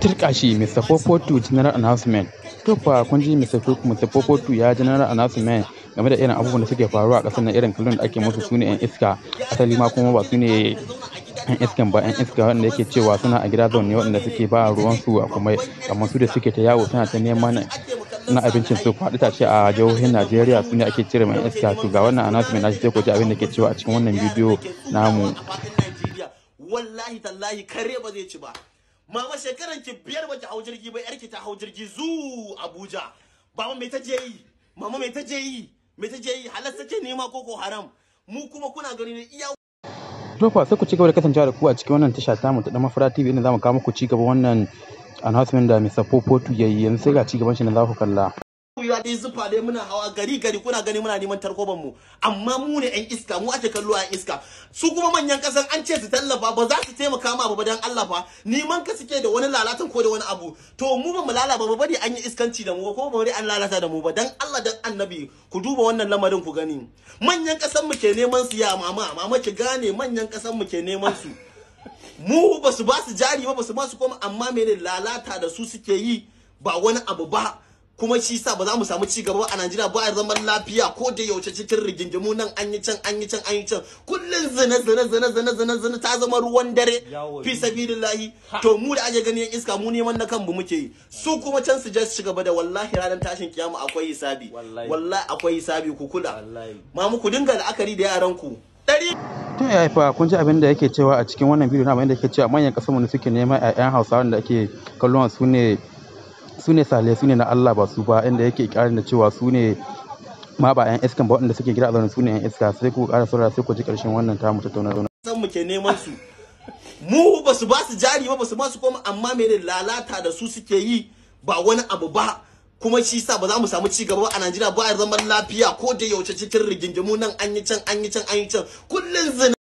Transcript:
turkashi Mr. Popoto General Announcement. To fa kun ji Mr. Popoto ya General Announcement game da irin abubuwan da suke faruwa a ƙasar nan irin kallon da ake musu su ne 'yan iska asali ma kuma ba su ne 'yan iskan ba 'yan iska wanda yake cewa suna a gida zaune waɗanda suke ba ruwansu a kuma kamar su da suke ta yawo suna ta neman na abincin su faɗi ta ce a jihohin Najeriya su ne ake cire mai iska to ga wannan announcement na shi sai ku ji abin da ke cewa a cikin wannan bidiyo namu. Wallahi tallahi kare ba zai ci ba. Mama shekaran ki biyar ba ki hau jirgi ba yarki ta hau jirgi zu Abuja. Baba me ta je yi? Mama me ta je yi? Me ta je yi? Halas take nema koko haram. Mu kuma kuna gani ne iya To fa sai ku ci gaba da kasancewa da ku a cikin wannan tasha tamu ta Dama Fara TV inda zamu kawo muku ci gaba wannan announcement da Mr. Popoto yayi yanzu sai ga ci gaban shi na za ku kalla. ya dai zufa dai muna hawa gari gari kuna gani muna neman tarkoban mu amma mu ne yan iska mu ake kallo a yan iska su kuma manyan kasan an ce su tallafa ba za su taimaka ma ba dan Allah fa neman ka suke da wani lalatan ko da wani abu to mu ba mu lalaba ba bari an yi iskanci da mu ko ba bari an lalata da mu ba dan Allah dan annabi ku duba wannan lamarin ku gani manyan kasan mu ke neman su ya mama mama ki gane manyan kasan mu ke neman su mu ba su ba su jari ba ba su ba su koma amma mene lalata da su suke yi ba wani abu ba kuma shi sa ba za mu samu cigaba a Najeriya ba a zaman lafiya ko da yaushe cikin rigingimu nan an yi can an yi can an yi can kullun zina zina zina zina zina zina ta zama ruwan dare fi sabilillahi to mu da ake gani yan iska mu neman na kanmu muke yi su kuma can su je su gaba da wallahi ranar tashin kiyama akwai hisabi wallahi akwai hisabi ku kula ma mu ku dinga la'akari da yaran ku dari To ya fa kun ji abin da yake cewa a cikin wannan bidiyo na abin da yake cewa manyan kasar mu suke neman ƴaƴan Hausawa da ake kallon su ne su ne sale su ne na Allah ba su ba inda yake ƙarin da cewa su ne ma ba 'yan iskan ba waɗanda suke gida a zaune su ne 'yan iska sai ku ƙara saurara sai ku ji ƙarshen wannan tamu tattauna zauna. san mu ke neman su mu ba su ba su jari ba ba su ba su koma amma mene lalata da su suke yi ba wani abu ba kuma shi sa ba za mu samu cigaba a Najeriya ba a zaman lafiya ko da yaushe cikin rigingimu nan an yi can an yi can an yi can kullun zina